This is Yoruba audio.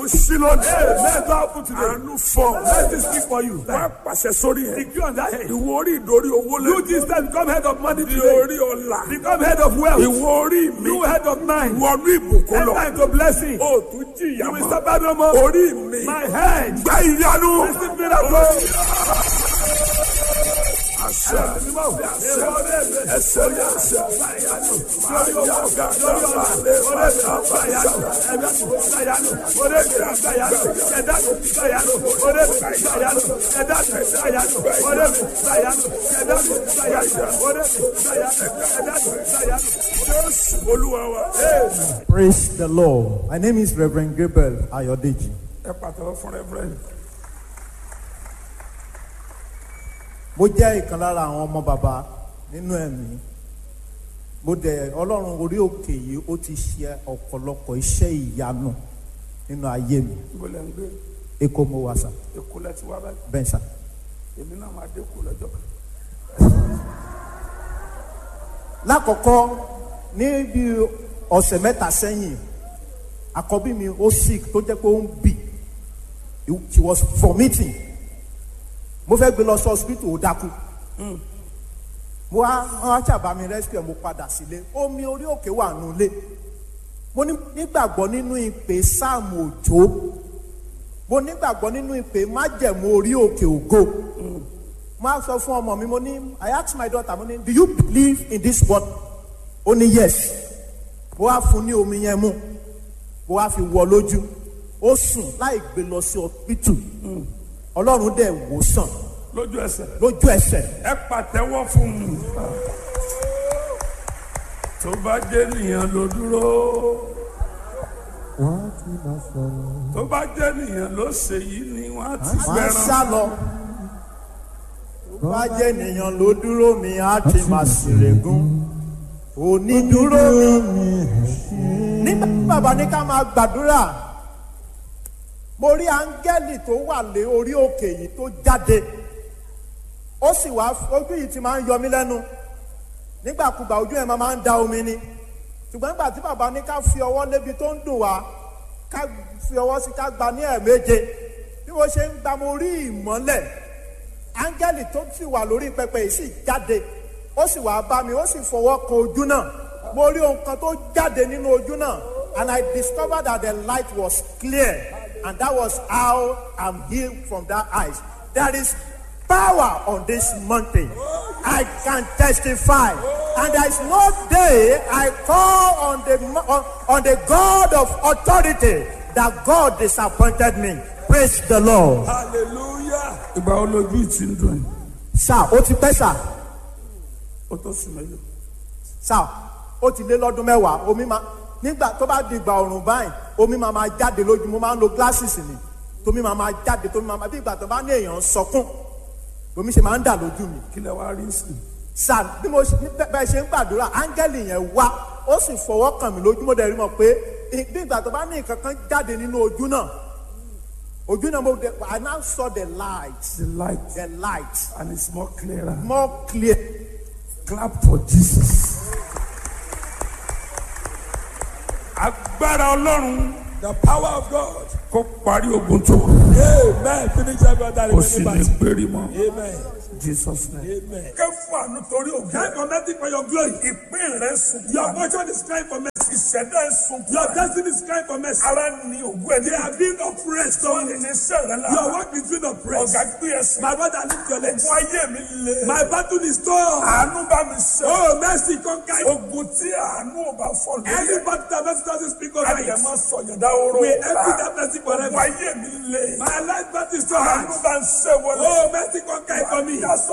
ilẹ̀kùn sí lónìí. Hey, let God open today. àánú fọ. Let this speak for you. wá pàṣẹ sórí ẹ̀. Secure on that head. ìwọ orí ìdórí owó lẹ. You this time become head of money di today. orí ọ̀la. Become head of wealth. ìwọ orí mi. You head of mind. wọnú ìbùkún lọ. Enter into blessing. o tún jìyà You will mọ́. suffer no more. orí mi. My head. gba ìyanu. Receive miracle. àṣà àṣà ẹsẹ̀ ní àṣà. Máyà gàdá balẹ̀ bàtà bàtà. Jésù olúwa wa. Praise the Lord. My name is Reverend Gabriel Ayodeji. ẹ pàtàkì fún rẹ́fúrẹ́ǹdì. Mo jẹ́ ìkan lára àwọn ọmọ bàbá nínú ẹ̀mí. Mo dẹ̀ Ọlọ́run orí òkè yìí ó ti ṣe ọ̀pọ̀lọpọ̀ iṣẹ́ ìyanu nínú ayé mi. ibo lẹ ń gbé Èkó mo wà sà, èkó lẹ ti wá báyìí bẹ́ẹ̀ sà. èmi náà máa dé kó lọ́jọ́ kan. Lákọ̀ọ́kọ́ ní bí ọ̀sẹ̀ mẹ́ta sẹ́yìn, àkọ́bí mi ó sick tó jẹ́ pé ó ń bì. She was vomiting. Mo fẹ́ gbé lọ sí hospital ó dákú. mo wá wọn á ṣàbá mi rescue ẹ mo padà sílé omi orí òkè wà nulẹ̀ mo ní- nígbàgbọ́ nínú ìpè sáàmù òjò mo nígbàgbọ́ nínú ìpè májẹ̀mú orí òkè ògo mo á sọ fún ọmọ mi mo ní I ask my daughter mo ní do you believe in this word ó ní yes mo wá fún ní omi yẹn mu mo wá fi wọ lójú ó sùn láì gbé lọ sí hospital ọlọ́run dẹ̀ wò sàn lójú ẹsẹ̀ lójú ẹsẹ̀ ẹ pàtẹ́wọ́ fún un. tó bá jẹ́ nìyẹn ló dúró tó bá jẹ́ nìyẹn ló ṣe yìí ni wọ́n á ti máa ń gbẹran. sá lọ. Tó bá jẹ́ ènìyàn ló dúró mi, á ti máa ṣèrègùn. Onídúró mi. Nígbà tí bàbá ní ká máa gbàdúrà, mo rí áńgẹ́lì tó wà lé orí òkè yìí tó jáde. Ó sì wá ojú yìí ti máa ń yọ mí lẹ́nu. Nígbàkúgbà ojú ẹ̀ máa ń da omi ni. Ṣùgbọ́n nígbà tí bàbá ní ká fi ọwọ́ lébi tó ń dùn wá, ká fi ọwọ́ sí ká gba ní ẹ̀ẹ̀méje bí mo ṣe ń gba mo rí ìmọ́lẹ̀ áńgẹ́lì tó sì wà lórí pẹpẹ yìí sì jáde ó sì wá bá mi ó sì fọwọ́ kan ojú náà mo rí ohun kan tó jáde nínú ojú náà and I discovered that the light was clear and that was how I'm healed from that eyes there is power on this mountain I can testify and there is no day I call on the mo- on, on the God of authority that God disappointed me praise the Lord. hallelujah. ìgbà wo lójú ìtì ń dùn yìí sá ó ti pẹ́ sá ó tó sùn mẹ́lẹ̀. sá ó ti lé lọ́dún mẹ́wàá omi máa nígbà tó bá di ìgbà ọ̀rùn báyìí omi máa máa jáde lójú mo máa ń lo glasses ni tómi máa máa jáde tómi máa máa bí ìgbà tó bá ní èèyàn ń sọkún omi ṣe máa ń dà lójú mi kí lẹ wá rí sí i. sá bí mo ṣe bẹ́- bẹ́ẹ̀ ṣe ń gbàdúrà áńgẹ́lì yẹn wá ó sì fọwọ́ kàn mí lójú mo dẹ̀ rí mọ̀ pé ì- bí ìgbà tó bá ní nǹkan kan jáde nínú ojú náà ojú náà mo dẹ̀ I now saw the light the light the light and it's more clearer. more clear. clap for jesus. agbára ọlọ́run The power of God. kó parí ogun tó kù. Amen. Finish every other kò sì ní battle. péré mọ́. Amen. jesus name. Amen. kẹ́ fún àánú torí ògùn. Cry for nothing for your glory. ìpín rẹ̀ sùn. Your fortune is crying for mercy. ìṣẹ̀dá ẹ̀ sùn. Your destiny is crying for mercy. ara ni ògùn ẹ̀ They are being oppressed. tó ní Your iṣẹ́ rẹ̀ lára. work is being oppressed. ọ̀gá gbé ẹsẹ̀. My brother, lift your legs. fún ayé mi le. My battle is torn. àánú bá mi sẹ́. Oh, mercy, conquer. it. ogun tí àánú ò bá fọ́ lórí. Any battle that mercy doesn't speak over ayé it. máa sọ yọ̀dá oró. We empty that mercy forever. fún ayé mi le. My life battle is torn. àánú bá ń ṣẹ́ wọlé. Oh, mercy, conquer it for me. Yà sọ